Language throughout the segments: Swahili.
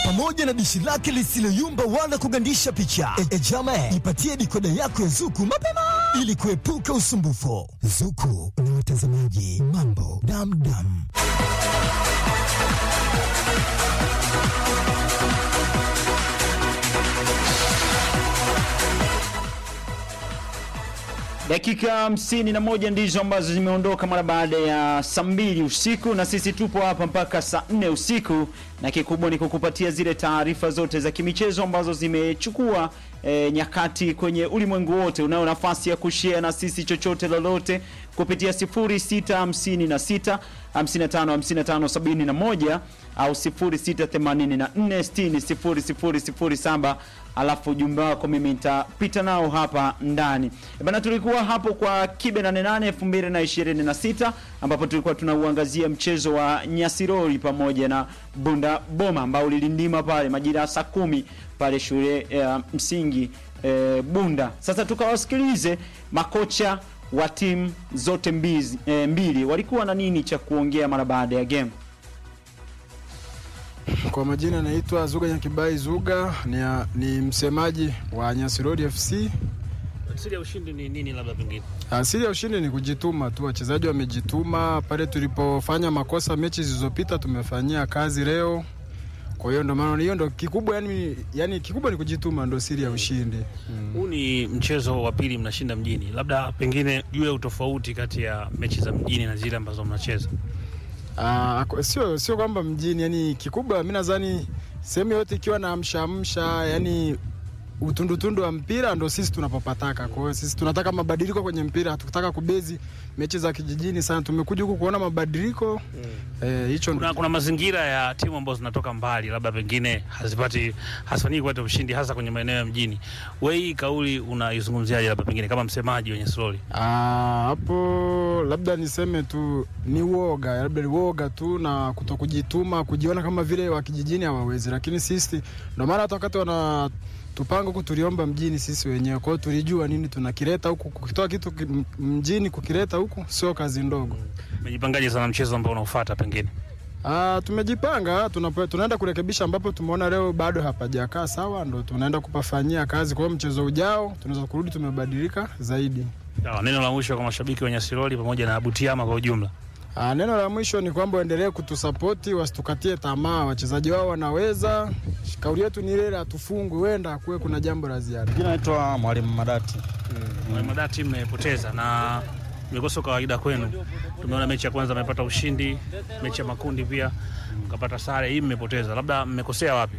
pamoja na dishi lake lisiloyumba wala kugandisha picha. E, e jame, ipatie dikoda yako ya Zuku mapema ili kuepuka usumbufu. Zuku na watazamaji mambo damdam. Dakika hamsini na moja ndizo ambazo zimeondoka mara baada ya saa mbili usiku, na sisi tupo hapa mpaka saa nne usiku, na kikubwa ni kukupatia zile taarifa zote za kimichezo ambazo zimechukua e, nyakati kwenye ulimwengu wote. Unayo nafasi ya kushare na sisi chochote lolote kupitia 0656 55 55 71 au 0684 60 0007 alafu ujumbe wako mimi nitapita nao hapa ndani. E bana, tulikuwa hapo kwa Kibe 88 2026 ambapo tulikuwa tunauangazia mchezo wa Nyasirori pamoja na Bunda Boma ambao ulilindima pale majira ya saa kumi pale shule ya msingi e, Bunda. Sasa tukawasikilize makocha wa timu zote mbizi, e, mbili walikuwa na nini cha kuongea mara baada ya game. Kwa majina naitwa Zuga Nyakibai Zuga, ni, ni msemaji wa Nyasirori FC. Asili ya ushindi ni nini? Labda pengine Asili ya ushindi ni kujituma tu, wachezaji wamejituma. Pale tulipofanya makosa mechi zilizopita tumefanyia kazi leo, kwa hiyo ndo maana hiyo ndo kikubwa, yani, yani kikubwa ni kujituma, ndo siri ya ushindi huu mm. ni mchezo wa pili mnashinda mjini, labda pengine juu ya utofauti kati ya mechi za mjini na zile ambazo mnacheza Uh, sio sio kwamba mjini, yani kikubwa mi nadhani sehemu yote ikiwa na amshaamsha, yani utundutundu wa mpira ndo sisi tunapopataka. Kwa hiyo sisi tunataka mabadiliko kwenye mpira, hatukutaka kubezi mechi za kijijini sana. Tumekuja huku kuona mabadiliko hicho. mm. eh, kuna, kuna mazingira ya timu ambazo zinatoka mbali, labda pengine hazipati hazifanyiki kupata ushindi hasa kwenye maeneo ya mjini. Wewe hii kauli unaizungumziaje, labda pengine kama msemaji wa Nyasirori? Hapo labda niseme tu ni uoga, labda ni uoga tu na kutokujituma, kujiona kama vile wa kijijini hawawezi, lakini sisi ndo maana hata wakati wana tupanga huku tuliomba mjini sisi wenyewe. Kwa hiyo tulijua nini tunakileta huku, kukitoa kitu mjini kukileta huku sio kazi ndogo. Umejipangaje sana mchezo ambao unaofuata pengine? Ah, tumejipanga, tunaenda kurekebisha ambapo tumeona leo bado hapajakaa sawa, ndo tunaenda kupafanyia kazi. Kwa hiyo mchezo ujao tunaweza kurudi tumebadilika zaidi. Sawa, neno la mwisho kwa mashabiki wa Nyasirori pamoja na Butiama kwa ujumla. Ah, neno la mwisho ni kwamba waendelee kutusapoti, wasitukatie tamaa, wachezaji wao wanaweza. Kauli yetu ni ile, hatufungwi, wenda kuwe kuna jambo la ziada. Jina naitwa Mwalimu Madati. Mwalimu mm. Madati, mmepoteza na imekosa kawaida kwenu. Tumeona mechi ya kwanza mmepata ushindi, mechi ya makundi pia mkapata sare, hii mmepoteza, labda mmekosea wapi?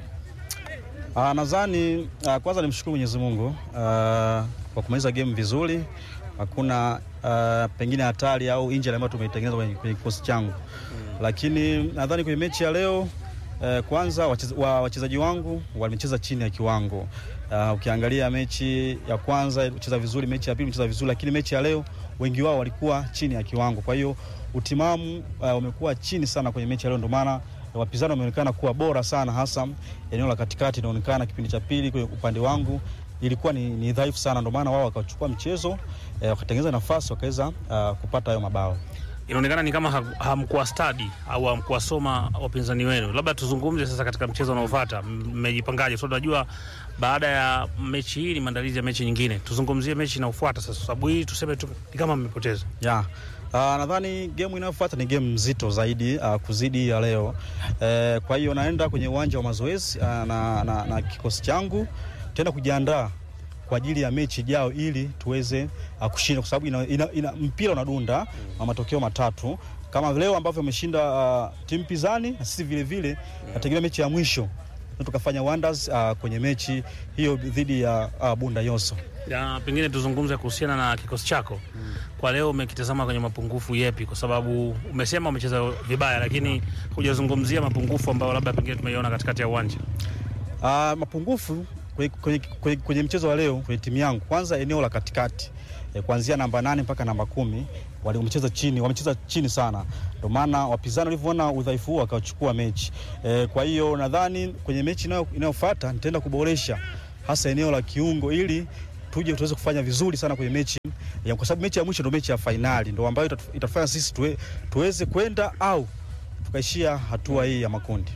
Ah, nadhani ah, kwanza nimshukuru Mwenyezi Mungu ah, kwa kumaliza game vizuri hakuna uh, pengine hatari au injury ambayo tumeitengeneza kwenye, kwenye kikosi changu mm. Lakini nadhani kwenye mechi ya leo uh, kwanza wachezaji wa, wangu wamecheza chini ya kiwango uh, ukiangalia mechi ya kwanza cheza vizuri, mechi ya pili cheza vizuri, lakini mechi ya leo wengi wao walikuwa chini ya kiwango. Kwa hiyo utimamu uh, umekuwa chini sana kwenye mechi ya leo, ndio maana wapinzani wameonekana kuwa bora sana, hasa eneo la katikati inaonekana kipindi cha pili kwenye upande wangu ilikuwa ni, ni dhaifu sana, ndio maana wao wakachukua mchezo eh, wakatengeneza nafasi wakaweza uh, kupata hayo mabao. Inaonekana ni kama hamkuwa stadi au hamkuwa soma wapinzani wenu. Labda tuzungumze sasa katika mchezo unaofuata, mmejipangaje? So tunajua baada ya mechi hii ni maandalizi ya mechi nyingine. Tuzungumzie mechi inayofuata sasa, sababu hii tuseme tu ni kama mmepoteza. Yeah. Uh, nadhani game inayofuata ni game nzito zaidi uh, kuzidi ya leo uh, kwa hiyo naenda kwenye uwanja wa mazoezi uh, na, na, na kikosi changu tena kujiandaa kwa ajili ya mechi ijao ili tuweze uh, kushinda kwa sababu ina, ina, ina, mpira unadunda na mm. matokeo matatu kama leo ambavyo ameshinda uh, timu pinzani na sisi vile vile nategemea mechi ya mwisho tukafanya wonders uh, kwenye mechi hiyo dhidi ya uh, Bunda Yoso. Ya, pengine tuzungumze kuhusiana na kikosi chako mm. Kwa leo umekitazama kwenye mapungufu yepi? Kwa sababu umesema umecheza vibaya, lakini hujazungumzia mapungufu ambayo labda pengine tumeiona katikati ya uwanja. Uh, mapungufu kwenye, kwenye, kwenye, kwenye mchezo wa leo kwenye timu yangu, kwanza eneo la katikati e, kuanzia namba nane mpaka namba kumi wamecheza chini, wamecheza chini sana, ndio maana wapinzani walivyoona udhaifu huo wakachukua mechi e, kwa hiyo nadhani kwenye mechi inayofuata nitaenda kuboresha hasa eneo la kiungo ili tuje tuweze kufanya vizuri sana kwenye mechi ya, kwa sababu mechi ya mwisho ndio mechi ya fainali ndio ambayo itafanya sisi tuwe, tuweze kwenda au tukaishia hatua hii ya makundi.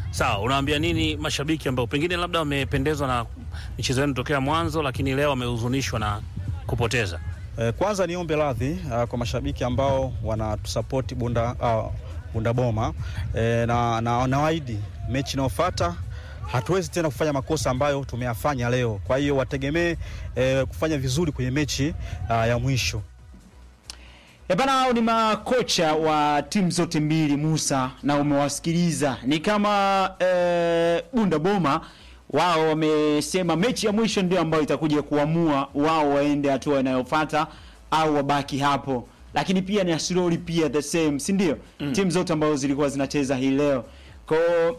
Sawa, unawaambia nini mashabiki ambao pengine labda wamependezwa na michezo yenu tokea mwanzo, lakini leo wamehuzunishwa na kupoteza? Eh, kwanza niombe radhi uh, kwa mashabiki ambao wanatusapoti Bunda, uh, Bunda Boma eh, na, na nawaahidi mechi inayofuata hatuwezi tena kufanya makosa ambayo tumeyafanya leo. Kwa hiyo wategemee eh, kufanya vizuri kwenye mechi uh, ya mwisho. E bana, hao ni makocha wa timu zote mbili Musa, na umewasikiliza ni kama e, Bunda Boma wao wamesema mechi ya mwisho ndio ambayo itakuja kuamua wao waende hatua inayofuata au wabaki hapo, lakini pia ni Asiroli pia the same, si ndio? mm. timu zote ambazo zilikuwa zinacheza hii leo kwa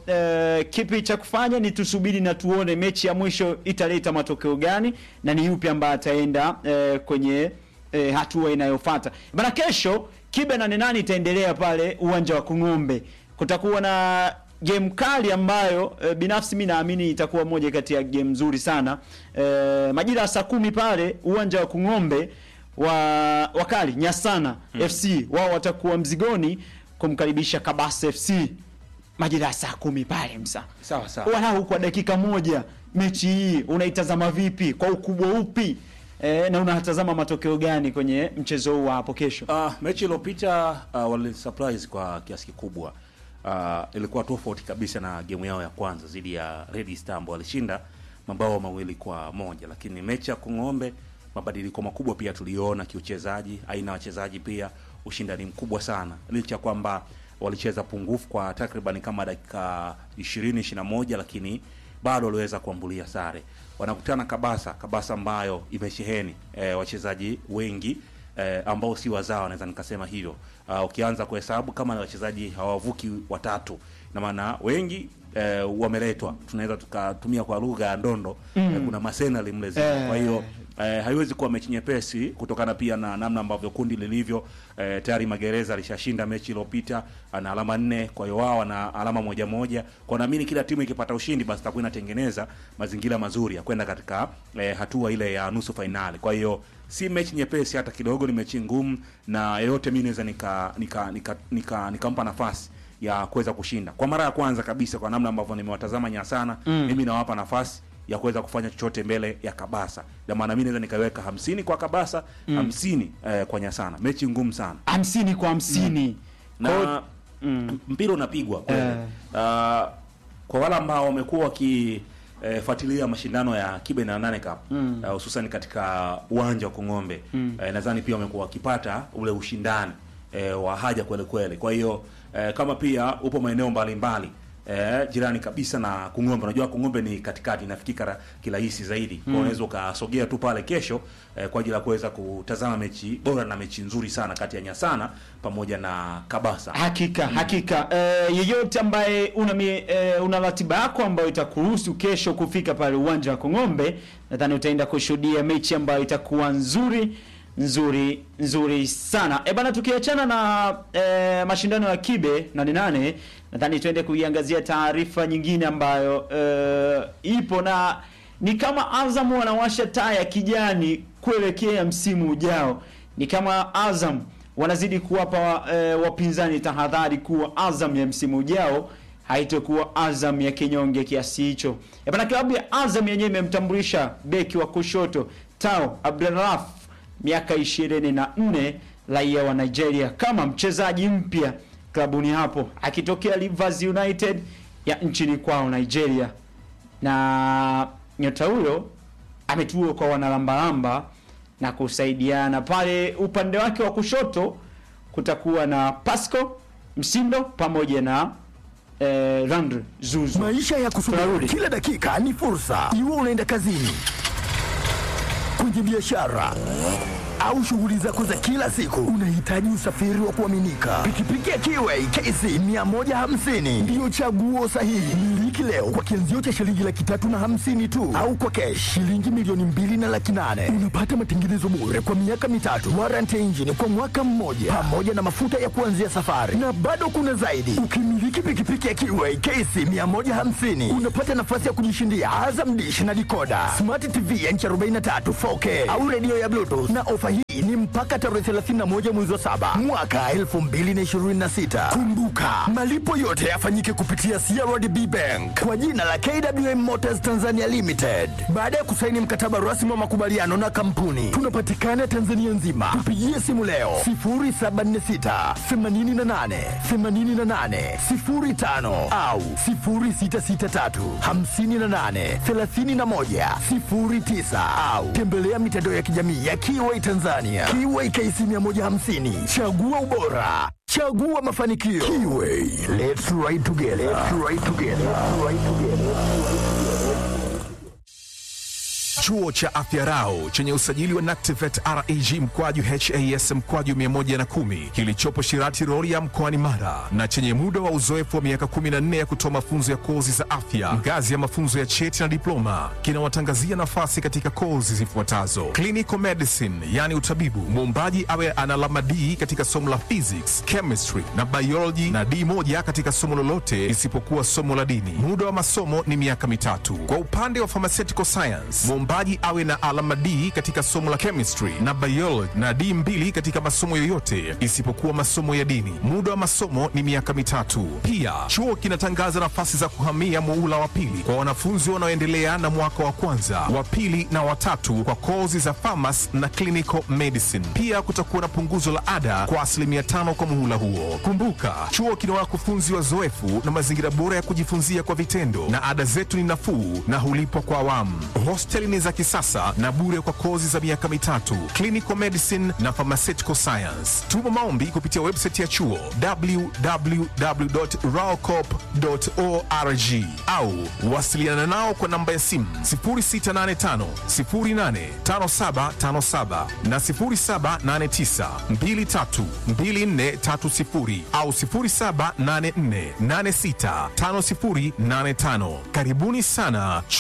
e, kipi cha kufanya ni tusubiri na tuone mechi ya mwisho italeta matokeo gani na ni yupi ambaye ataenda e, kwenye e, hatua inayofuata bana. Kesho kibe nane nane itaendelea pale uwanja wa Kung'ombe. Kutakuwa na game kali ambayo e, binafsi mi naamini itakuwa moja kati ya game nzuri sana e, majira ya saa kumi pale uwanja wa Kung'ombe wa wakali Nyasana FC wao watakuwa mzigoni kumkaribisha Kabasa FC majira ya saa kumi pale msa Sawa sawa. walau kwa dakika moja mechi hii unaitazama vipi kwa ukubwa upi e, na unatazama matokeo gani kwenye mchezo huu wa hapo kesho Uh, mechi iliyopita uh, wali surprise kwa kiasi kikubwa. Uh, ilikuwa tofauti kabisa na game yao ya kwanza dhidi ya Red Star ambao walishinda mabao mawili kwa moja, lakini mechi ya Kung'ombe mabadiliko makubwa pia tuliona kiuchezaji, aina ya wachezaji pia ushindani mkubwa sana, licha ya kwamba walicheza pungufu kwa takriban kama dakika 20 21, lakini bado waliweza kuambulia sare. Wanakutana Kabasa, Kabasa ambayo imesheheni eh, wachezaji wengi eh, ambao si wazao, naweza nikasema hivyo. Uh, ukianza kuhesabu kama na wachezaji hawavuki watatu, na maana wengi eh, wameletwa, tunaweza tukatumia kwa lugha ya ndondo mm. eh, kuna masenali mle zima. Eh. kwa hiyo eh, haiwezi kuwa mechi nyepesi kutokana pia na namna ambavyo kundi lilivyo. Eh, tayari Magereza alishashinda mechi iliyopita ana alama nne, kwa hiyo wao wana alama moja moja. Kwa naamini kila timu ikipata ushindi, basi itakuwa inatengeneza mazingira mazuri ya kwenda katika eh, hatua ile ya nusu fainali. Kwa hiyo si mechi nyepesi hata kidogo, ni mechi ngumu, na yeyote mimi naweza nika nika nika nikampa nika, nika nafasi ya kuweza kushinda kwa mara ya kwanza kabisa, kwa namna ambavyo nimewatazama Nyasana mm. mimi nawapa nafasi ya kuweza kufanya chochote mbele ya Kabasa. Ndio maana mimi naweza nikaweka hamsini kwa Kabasa hamsini eh, kwa Nyasana. Mechi ngumu sana hamsini kwa hamsini na mm. mpira unapigwa kweli. Eh. Ah, kwa wale ambao wamekuwa wakifuatilia mashindano ya Kibe na Nane Cup ah, hususan katika uwanja wa Kong'ombe eh, nadhani pia wamekuwa wakipata ule ushindani eh, wa haja kweli kweli. Kwa hiyo eh, kama pia upo maeneo mbalimbali eh, jirani kabisa na Kung'ombe. Unajua Kung'ombe ni katikati, inafikika ra- kirahisi zaidi. Kwa hiyo unaweza ukasogea tu pale kesho eh, kwa ajili ya kuweza kutazama mechi bora na mechi nzuri sana kati ya Nyasana pamoja na Kabasa. Hakika hakika. Eh, yeyote ambaye una mi, eh, una ratiba yako ambayo itakuruhusu kesho kufika pale uwanja wa Kong'ombe, nadhani utaenda kushuhudia mechi ambayo itakuwa nzuri nzuri nzuri sana. E bana, tukiachana na eh, mashindano ya Kibe nane nane, nadhani tuende kuiangazia taarifa nyingine ambayo eh, ipo na ni kama Azam wanawasha taa ya kijani kuelekea msimu ujao. Ni kama Azam wanazidi kuwapa e, wapinzani tahadhari kuwa Azam ya msimu ujao haitokuwa Azam ya kinyonge kiasi hicho. E bana, klabu ya Azam yenyewe imemtambulisha beki wa kushoto Tao Abdelraf miaka 24 raia wa Nigeria kama mchezaji mpya klabuni hapo akitokea Rivers United ya nchini kwao Nigeria na nyota huyo ametua kwa wanalambalamba na kusaidiana pale. Upande wake wa kushoto kutakuwa na Pasco Msindo pamoja na eh, Randre Zuzu. Maisha ya kusubiri kila dakika ni fursa, iwe unaenda kazini, kwenye biashara au shughuli zako za kila siku, unahitaji usafiri wa kuaminika. Pikipiki ya Kiway KC 150 ndiyo chaguo sahihi. Miliki leo kwa kianzio cha shilingi laki tatu na hamsini tu, au kwa kesh shilingi milioni mbili na laki nane. Unapata matengenezo bure kwa miaka mitatu, warranty ya injini kwa mwaka mmoja, pamoja na mafuta ya kuanzia safari, na bado kuna zaidi. Ukimiliki pikipiki ya Kiway KC 150 unapata nafasi ya kujishindia Azam Dish na dikoda, smart TV ya inchi 43 4K au redio ya Bluetooth, na ofa hii ni mpaka tarehe 31 mwezi wa saba mwaka 2026. Kumbuka, malipo yote yafanyike kupitia CRDB Bank kwa jina la KWM Motors Tanzania Limited. Baada ya kusaini mkataba rasmi wa makubaliano na kampuni, tunapatikana Tanzania nzima. Tupigie simu leo 0746 88 88 05 au 0663 58 31 09 au tembelea mitandao ya kijamii ya Kiway Tanzania. Kiway KC 150. Chagua ubora. Chagua mafanikio. Kiway. Let's ride together. Let's ride together. Let's ride together. Chuo cha Afya Rau chenye usajili wa NACTIVET REG mkwaju HAS mkwaju 110 kilichopo Shirati Rorya mkoani Mara na chenye muda wa uzoefu wa miaka 14 ya kutoa mafunzo ya kozi za afya ngazi ya mafunzo ya cheti na diploma kinawatangazia nafasi katika kozi zifuatazo: clinical medicine, yani utabibu, mwombaji awe ana alama D katika somo la physics, chemistry na biology na D moja katika somo lolote isipokuwa somo la dini. Muda wa masomo ni miaka mitatu. Kwa upande wa pharmaceutical science, mwombaji awe na alama D katika somo la chemistry na biology na D mbili katika masomo yoyote isipokuwa masomo ya dini. Muda wa masomo ni miaka mitatu. Pia chuo kinatangaza nafasi za kuhamia muula wa pili kwa wanafunzi wanaoendelea na mwaka wa kwanza, wa pili na watatu kwa kozi za pharmacy na clinical medicine. Pia kutakuwa na punguzo la ada kwa asilimia tano kwa muhula huo. Kumbuka, chuo kina wakufunzi wazoefu na mazingira bora ya kujifunzia kwa vitendo, na ada zetu ni nafuu na hulipwa kwa awamu. Hosteli ni za kisasa na bure kwa kozi za miaka mitatu, clinical medicine na pharmaceutical science. Tuma maombi kupitia website ya chuo www.raocop.org au wasiliana nao kwa namba ya simu 0685 085757 na 0789 232430 au 0784 865085. Karibuni sana chuo